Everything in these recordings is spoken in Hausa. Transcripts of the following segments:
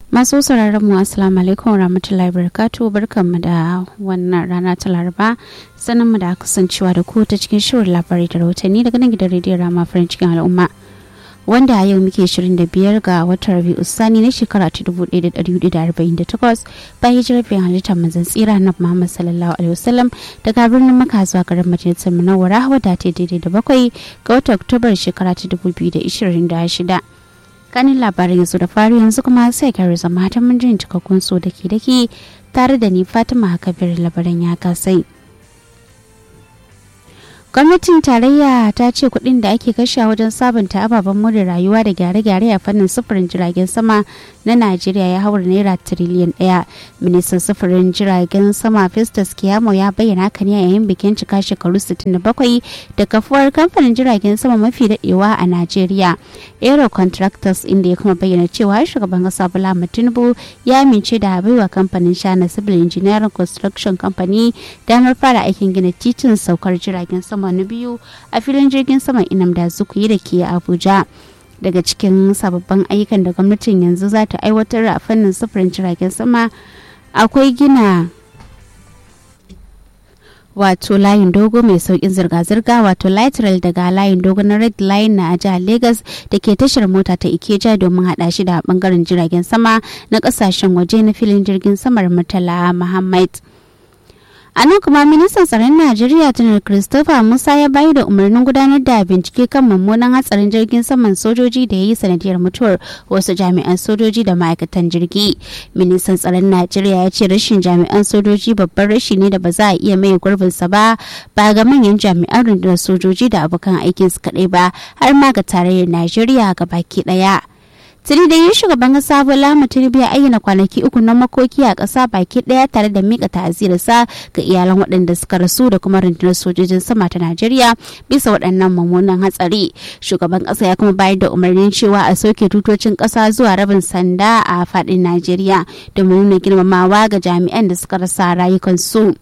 Masu sauraron mu assalamu alaikum wa rahmatullahi barakatu barkanmu da wannan rana ta laraba sanin mu da kasancewa da ku ta cikin shirin labarai da rahotanni daga nan gidan rediyon rama farin cikin al'umma wanda a yau muke 25 ga watan rabi'u sani na shekara ta 1448 bayan hijirar bayan halittar manzon tsira na muhammad sallallahu alaihi wasallam daga birnin maka zuwa garin majalisar munawwara wadda ta daidai da bakwai ga watan oktobar shekara ta 2026 kanin labarin yanzu da fari yanzu kuma sai kare zama ta mun jin cikakkun so da ke dake tare da ni fatima hakabir labaran ya kasai gwamnatin tarayya ta ce kuɗin da ake kashe wajen sabunta ababen more rayuwa da gyare-gyare a fannin sufurin jiragen sama na najeriya ya haura naira tiriliyan ɗaya ministan sufurin jiragen sama festus kiyamo ya bayyana haka ne a yayin bikin cika shekaru 67 da kafuwar kamfanin jiragen sama mafi daɗewa a najeriya aero contractors inda ya kuma bayyana cewa shugaban kasa bola tinubu ya amince da baiwa kamfanin shana civil engineering construction company damar fara aikin gina titin saukar jiragen sama na biyu a filin jirgin saman inamda zukuyi da ke abuja daga cikin sababbin ayyukan da gwamnatin yanzu za ta aiwatar a fannin sufurin jiragen sama akwai gina wato layin dogo mai saukin zirga-zirga wato light rail daga layin dogo na red line na jihar lagos da ke tashar mota ta ikeja domin hada shi da bangaren jiragen sama na kasashen waje na filin jirgin samar murtala muhammad a nan kuma ministan tsaron najeriya janar christopher musa ya bayi da umarnin gudanar da bincike kan mummunan hatsarin jirgin saman sojoji da ya yi sanadiyar mutuwar wasu jami'an sojoji da ma'aikatan jirgi ministan tsaron najeriya ya ce rashin jami'an sojoji babban rashi ne da ba za a iya mai gurbinsa ba ba ga manyan jami'an rundunar sojoji da abokan aikin su kaɗai ba har ma ga tarayyar najeriya ga baki ɗaya. tuni da yin shugaban kasa bola tinubu ya ayyana kwanaki uku na makoki a ƙasa baki ɗaya tare da mika ta'azirarsa ga iyalan waɗanda suka rasu da kuma rundunar sojojin sama ta najeriya bisa waɗannan mummunan hatsari shugaban ƙasa ya kuma bayar da umarnin cewa a soke tutocin ƙasa zuwa rabin sanda a faɗin najeriya domin nuna girmamawa ga jami'an da suka rasa rayukansu.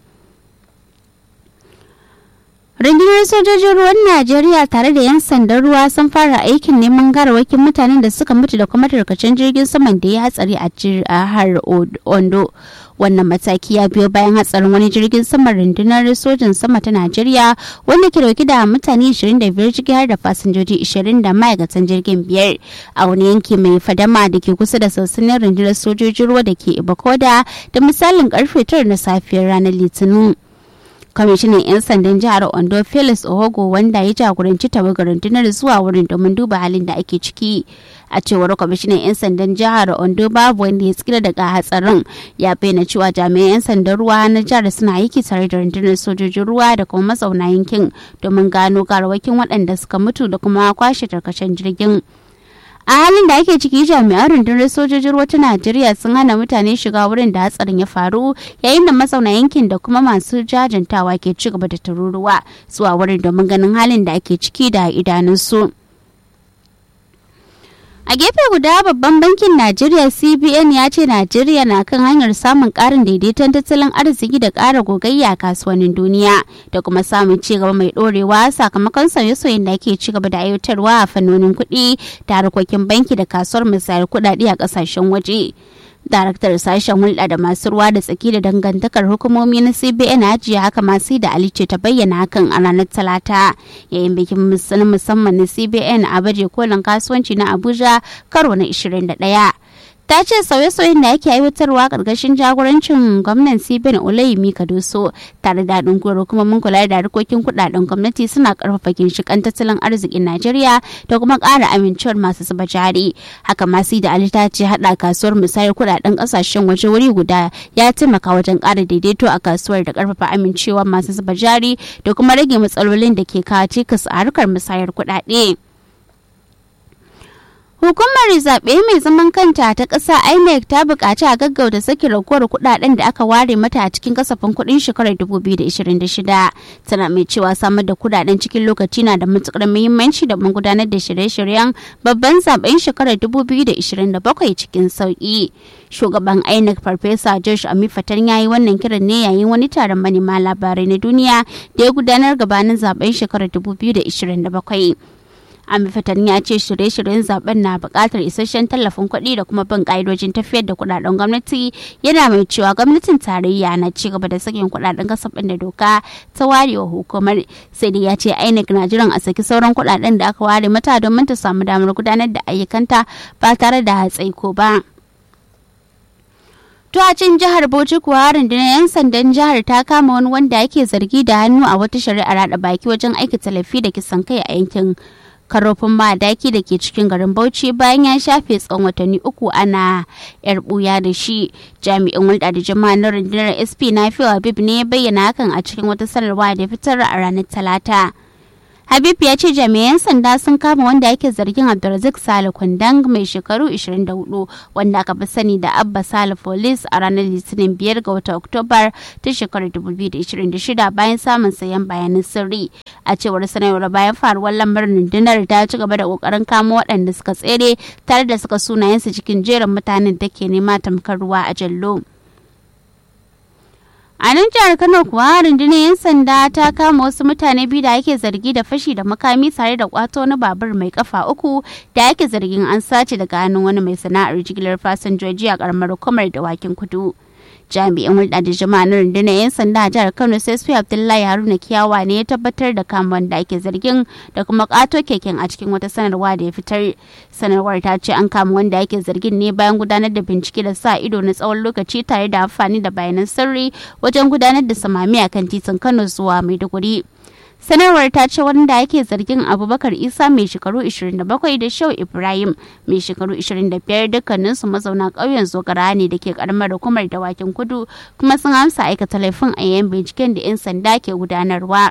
rundunar sojojin ruwan najeriya tare da 'yan sandan ruwa sun fara aikin neman garawakin mutanen da suka mutu da kuma tarkacen jirgin saman da ya hatsari a jihar ondo wannan mataki ya biyo bayan hatsarin wani jirgin saman rundunar sojin sama ta najeriya wanda ke dauke da mutane 25 ciki har da fasinjoji 20 da ma'aikatan jirgin biyar a wani yanki mai fadama da ke kusa da sansanin rundunar sojojin ruwa da ke ibakoda da misalin karfe 9 na safiyar ranar litinin kwamishinan 'yan sandan jihar ondo felix ohogo wanda ya jagoranci tawagar rundunar zuwa wurin domin duba halin da ake ciki a cewar kwamishinan 'yan sandan jihar ondo babu wanda ya tsira daga hatsarin ya bayyana cewa jami'an 'yan sandan ruwa na jihar suna aiki tare da rundunar sojojin ruwa da kuma mazauna yankin domin gano garawakin waɗanda suka mutu da kuma kwashe tarkacen jirgin a halin da ake ciki jami'an rundunar sojojin ruwa ta najeriya sun hana mutane shiga wurin da hatsarin ya faru yayin da mazauna yankin da kuma masu jajantawa ke ci gaba da tururuwa zuwa wurin domin ganin halin da ake ciki da idanunsu. A gefe guda babban bankin Najeriya CBN ya ce Najeriya na kan hanyar samun karin daidaiton tattalin arziki da ƙara gogayya a kasuwannin duniya da kuma samun cigaba mai ɗorewa sakamakon sauye-sauyen da ake cigaba da aiwatarwa a fannonin kuɗi da harkokin banki da kasuwar misayar kuɗaɗe a ƙasashen waje. daraktar sashen hulɗa da masu ruwa da tsaki da dangantakar hukumomi na cbn hajiya haka masu da alice ta bayyana hakan a ranar talata yayin bikin musamman na cbn a baje kolin kasuwanci na abuja karo na 21 ta ce sauye-sauyen da ake aiwatarwa ƙarƙashin jagorancin gwamnan cbn olayimi kadoso tare da haɗin gwiwar hukumomin kula da harkokin kuɗaɗen gwamnati suna ƙarfafa ginshiƙan tattalin arzikin najeriya da kuma ƙara amincewar masu zuba jari haka masu da ali ta ce haɗa kasuwar musayar kuɗaɗen ƙasashen waje wuri guda ya taimaka wajen ƙara daidaito a kasuwar da ƙarfafa amincewar masu zuba jari da kuma rage matsalolin da ke kawo cikas a harkar musayar kuɗaɗe. Hukumar zaɓe mai zaman kanta ta ƙasa INEC ta buƙaci a gaggauta saki raguwar kuɗaɗen da aka ware mata a cikin kasafin kuɗin shekarar 2026. Tana mai cewa samar da kuɗaɗen cikin lokaci na da matuƙar muhimmanci da mun gudanar da shirye-shiryen babban zaɓen shekarar 2027 cikin sauƙi. Shugaban INEC Farfesa Josh Amifatan ya yi wannan kiran ne yayin wani taron manema labarai na duniya da ya gudanar gabanin zaɓen shekarar 2027. Amifatan ya ce shirye-shiryen zaben na buƙatar isasshen tallafin kuɗi da kuma bin ƙa'idojin tafiyar da kuɗaɗen gwamnati yana mai cewa gwamnatin tarayya na ci gaba da sakin kuɗaɗen kasafin da doka ta ware wa hukumar sai dai ya ce INEC na jiran a saki sauran kuɗaɗen da aka ware mata domin ta samu damar gudanar da ayyukanta ba tare da hatsaiko ba. Tuwacin jihar Bauchi kuwa rundunar 'yan sandan jihar ta kama wani wanda ake zargi da hannu a wata shari'ar haɗa baki wajen aikata laifi da kisan kai a yankin karofin madaki da ke cikin garin Bauchi bayan ya shafe tsawon watanni uku ana yar buya da shi jami'in hulɗa da jama'a na rundunar SP na Habib ne ya bayyana hakan a cikin wata sanarwa da fitar a ranar Talata. Habib ya ce jami'an sanda sun kama wanda ake zargin Abdulrazik Sale Kwandang mai shekaru 24 wanda aka fi sani da Abba Sale Police a ranar Litinin 5 ga watan Oktobar ta shekarar 2026 bayan samun sayan bayanan sirri. A cewar sanarwar bayan faruwar lamarin rundunar ta ci gaba da kokarin kamo waɗanda suka tsere tare da suka sunayensu cikin jerin mutanen da ke nema tamkar ruwa a jallo. A nan jihar Kano kuwa rundunar 'yan sanda ta kama wasu mutane biyu da ake zargi da fashi da makami tare da kwato wani babur mai kafa uku da ake zargin an sace daga hannun wani mai sana'ar jigilar fasinjoji a karamar hukumar dawakin kudu. jami'in hulɗa da jama'a na rundunar 'yan sanda a jihar kano sai abdullahi haruna kiyawa ne ya tabbatar da kamuwan da ake zargin da kuma ƙato keken a cikin wata sanarwa da ya fitar sanarwar ta ce an kama wanda ake zargin ne bayan gudanar da bincike da sa ido na tsawon lokaci tare da amfani da bayanan sirri wajen gudanar da samami a kan titin kano zuwa maiduguri sanarwar ta ce wanda ake zargin abubakar isa mai shekaru 27 da shau ibrahim mai shekaru 25 dukkaninsu mazauna ƙauyen zogara ne da ke karamar hukumar dawakin kudu kuma sun amsa aikata laifin a yayin binciken da 'yan sanda ke gudanarwa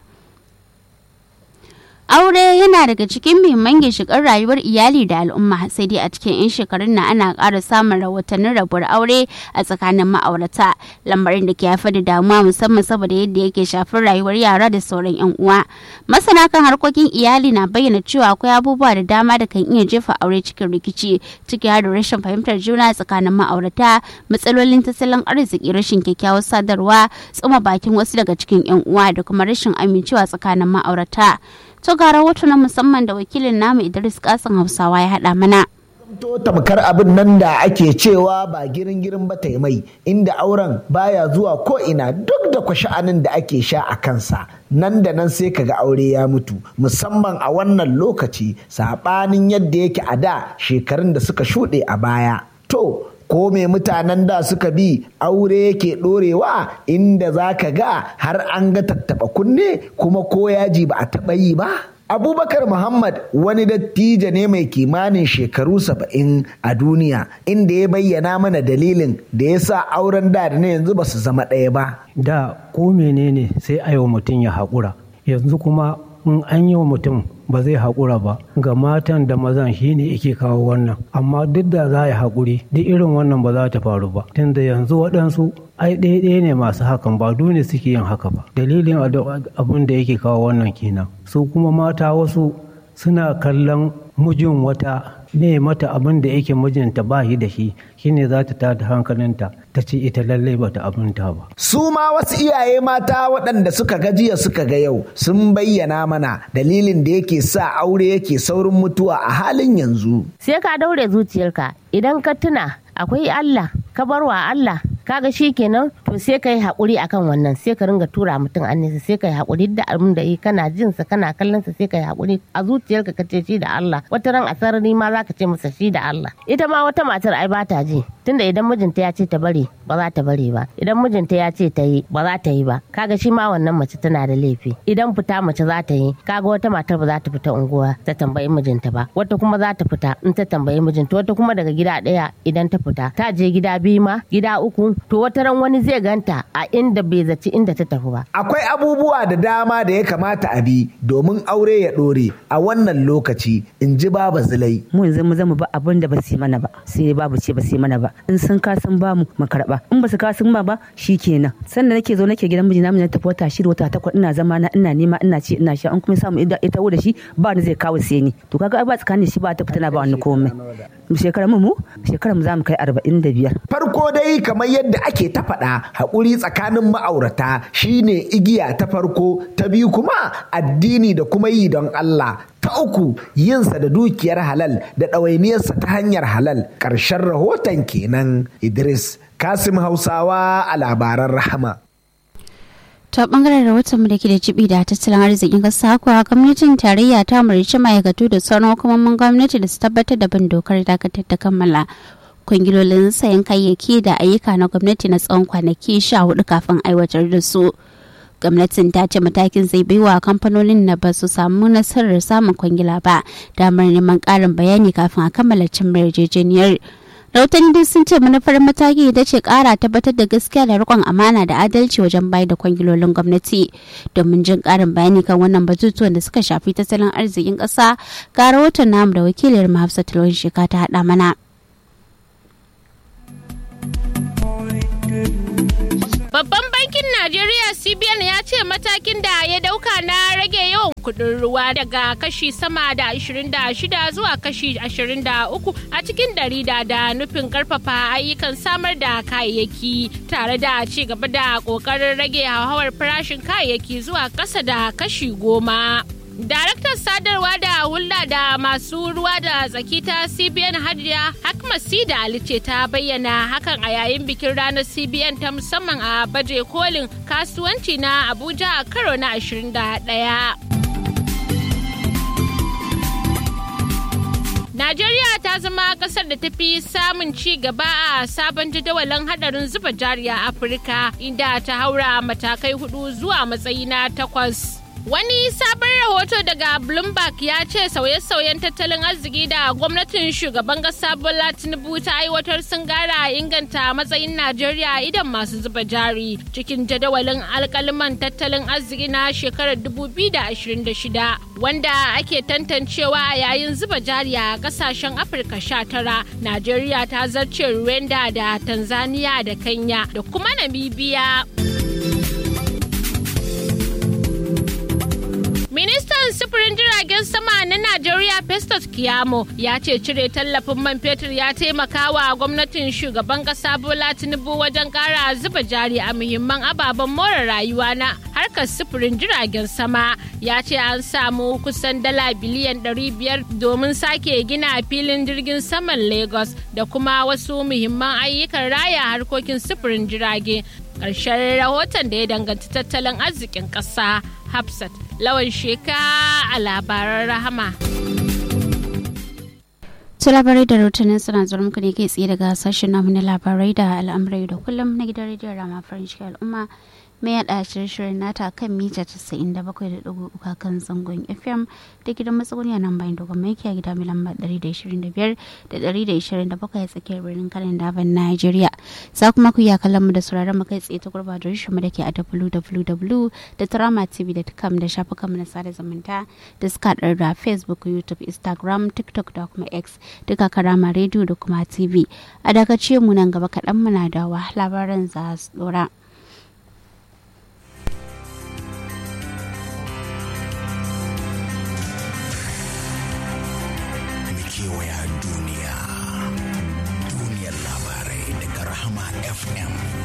aure yana daga cikin muhimman ginshiƙar rayuwar iyali da al'umma sai dai a cikin 'yan shekarun na ana ƙara samun rahotannin rabuwar aure a tsakanin ma'aurata lamarin da ke haifar da damuwa musamman saboda yadda yake shafar rayuwar yara da sauran 'yan uwa masana kan harkokin iyali na bayyana cewa akwai abubuwa da dama da kan iya jefa aure cikin rikici ciki har da rashin fahimtar juna tsakanin ma'aurata matsalolin tattalin arziki rashin kyakkyawar sadarwa tsuma bakin wasu daga cikin 'yan uwa da kuma rashin amincewa tsakanin ma'aurata to ga rahoto na musamman da wakilin namu Idris Kasim Hausawa ya haɗa mana. to tamkar abin nan da ake cewa ba girin girin ba mai inda auren baya zuwa ko ina duk da kwasha'anin da ake sha a kansa nan da nan sai kaga aure ya mutu musamman a wannan lokaci saɓanin yadda yake a da shekarun da suka shuɗe a baya to ko me mutanen da suka bi aure yake ɗorewa inda za ka ga har an ga tattaɓa kunne kuma ko yaji ba a taɓa yi ba abubakar muhammad wani dattijo ne mai kimanin shekaru saba'in a duniya inda ya bayyana mana dalilin da ya sa auren da da na yanzu ba su zama ɗaya ba da ko menene sai a wa mutum ya haƙura yanzu kuma in an yi wa mutum ba zai haƙura ba ga matan da mazan shi ne yake kawo wannan amma duk da za a haƙuri duk irin wannan ba za ta faru ba tunda yanzu waɗansu ai ɗaya ne masu hakan ba dole suke yin haka ba dalilin abin da yake kawo wannan kenan su kuma mata wasu suna kallon mijin wata ne mata abin da yake mijinta ba shi da shi shine za ta tada hankalinta ta ce ita lallai bata abinta ba. Su ma wasu iyaye mata waɗanda suka ga jiya suka ga yau sun bayyana mana dalilin da yake sa aure yake saurin mutuwa a halin yanzu. Sai ka daure zuciyarka idan ka tuna akwai Allah ka bar wa Allah kaga shi kenan to sai ka yi haƙuri akan wannan sai ka ringa tura mutum an nesa sai ka yi haƙuri da abin da yi kana jin sa kana kallon sa sai ka yi haƙuri a zuciyarka ka ce shi da Allah wata ran a sarari ma za ka ce masa shi da Allah ita ma wata matar ai ba ta ji tunda idan mijinta ya ce ta bari ba za ta bari ba idan mijinta ya ce ta yi ba za ta yi ba kaga shi ma wannan mace tana da laifi idan fita mace za ta yi kaga wata matar ba za ta fita unguwa ta tambayi mijinta ba wata kuma za ta fita in ta tambayi mijinta wata kuma daga gida ɗaya idan ta fita ta je gida biyu ma gida uku to wata ran wani zai ganta a inda bai zaci inda ta tafi ba akwai abubuwa da dama da ya kamata a bi domin aure ya ɗore a wannan lokaci in ji baba zulai mu yanzu mu zama ba abin da ba su yi mana ba sai babu ce ba su yi mana ba in sun ka sun ba mu mu karba in ba su ka sun ba ba kenan sannan nake zo nake gidan mijina mun tafi wata shida wata takwas ina zama na ina nema ina ci ina sha an kuma samu ita da shi ba ni zai kawo sai ni to kaga ba tsakanin shi ba ta fitina ba wani komai shekarar mu shekarar mu za mu kai arba'in da biyar. farko dai kamar yadda ake ta faɗa haƙuri tsakanin ma'aurata shine igiya ta farko ta biyu kuma addini da kuma yi don Allah ta uku yinsa da dukiyar halal da ɗawainiyarsa ta hanyar halal ƙarshen rahoton kenan idris kasim hausawa a labaran rahama ta bangaren rahoton mu da ke da jibi da tattalin arzikin kasa kuwa gwamnatin tarayya ta umarci ma'aikatu da sauran hukumomin gwamnati da su tabbatar da bin dokar dakatar da kammala kwangilolin sayan kayayyaki da ayyuka na gwamnati na tsawon kwanaki sha hudu kafin aiwatar da su gwamnatin ta ce matakin zai baiwa kamfanonin na ba su samu nasarar samun kwangila ba damar neman karin bayani kafin a kammala cin yarjejeniyar rahotanni dai sun ce manufar mataki ita ce kara tabbatar da gaskiya da rikon amana da adalci wajen bayar da kwangilolin gwamnati domin jin karin bayani kan wannan batutuwan da suka shafi tattalin arzikin kasa ga rahoton namu da wakiliyar mahafsat lawan sheka ta hada mana Babban bankin Najeriya CBN ya ce matakin da ya dauka na rage yawan kudin ruwa daga kashi sama da 26 zuwa kashi 23 a cikin dari da da nufin karfafa ayyukan samar da kayayyaki tare da ci gaba da kokarin rage hauhawar farashin kayayyaki zuwa kasa da kashi goma. Daraktar sadarwa da hulɗa da masu ruwa da tsaki ta CBN Hadiya Hakma Sida Ali ce ta bayyana hakan a yayin bikin ranar CBN ta musamman a baje kolin kasuwanci na Abuja a karo na 21. Najeriya ta zama kasar da ta fi samun ci gaba a sabon jadawalin hadarin zuba jari a Afirka inda ta haura matakai hudu zuwa matsayi na takwas. Wani sabon rahoto daga Bloomberg ya ce sauye-sauyen tattalin arziki da gwamnatin shugaban ƙasa Bola Tinubu ta aiwatar sun gara inganta matsayin Najeriya idan masu zuba jari cikin jadawalin alkaliman tattalin arziki na shekarar 2026 wanda ake tantancewa a yayin zuba jari a ƙasashen Afirka 19. Najeriya ta zarce Rwanda da Tanzania da Kenya da kuma Namibia. Ministan sufurin jiragen sama na Najeriya Festus Kiyamo ya ce cire tallafin man fetur ya taimaka wa gwamnatin shugaban kasa Bola Tinubu wajen kara zuba jari a muhimman ababen more rayuwa na harkar sufurin jiragen sama. Ya ce an samu kusan dala biliyan 500 domin sake gina filin jirgin saman Lagos da kuma wasu muhimman ayyukan raya harkokin sufurin jirage. Ƙarshen rahoton da ya danganci tattalin arzikin ƙasa. Hafsat lawan sheka a labaran rahama. su labarai da rahotannin suna zuwa muku ne kai tsaye daga sashen namu na labarai da al'amurai da kullum na gidan rediyon rama farin ciki al'umma mai yada shirye-shiryen nata kan mita 97.3 kan zangon fm da gidan matsuguni a nan bayan dogon mai a gida mai lamba 125 da 127 a tsakiyar birnin kanin daban nigeria za kuma ku iya kallon mu da sauraron mu kai tsaye ta gurba da mu da ke a www.tramatv.com da shafukan mu na sada zumunta da suka haɗar da facebook youtube instagram tiktok da kuma x duka karama rediyo da kuma tv a daga ce mu nan gaba kaɗan muna dawa labaran za su dora. kewaya duniya duniyar labarai daga rahama fm